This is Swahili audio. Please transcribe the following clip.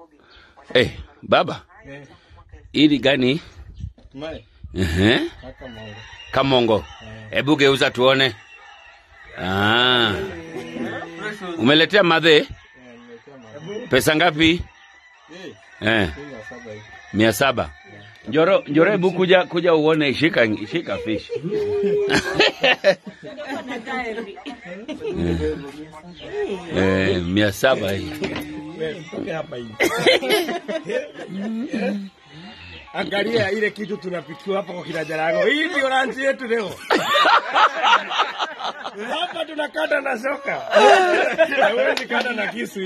Eh, baba, Eh, hili gani? Mai, Ehe. kaka Mongo. Kamongo. Hebu geuza tuone. Ah. Umeletea madhe? Eh, nimetia Mai. Pesa ngapi? Eh, Eh, kumi na saba hivi. mia saba. Njoro, njoro hebu kuja kuja uone shika shika fish. eh, mia saba hii. Wewe, toke hapa hivi. Angalia ile kitu tunapikiwa hapa kwa kina Jarago. Hii ndio ranchi yetu leo. Hapa tunakata na shoka. Hawezi kata na kisu.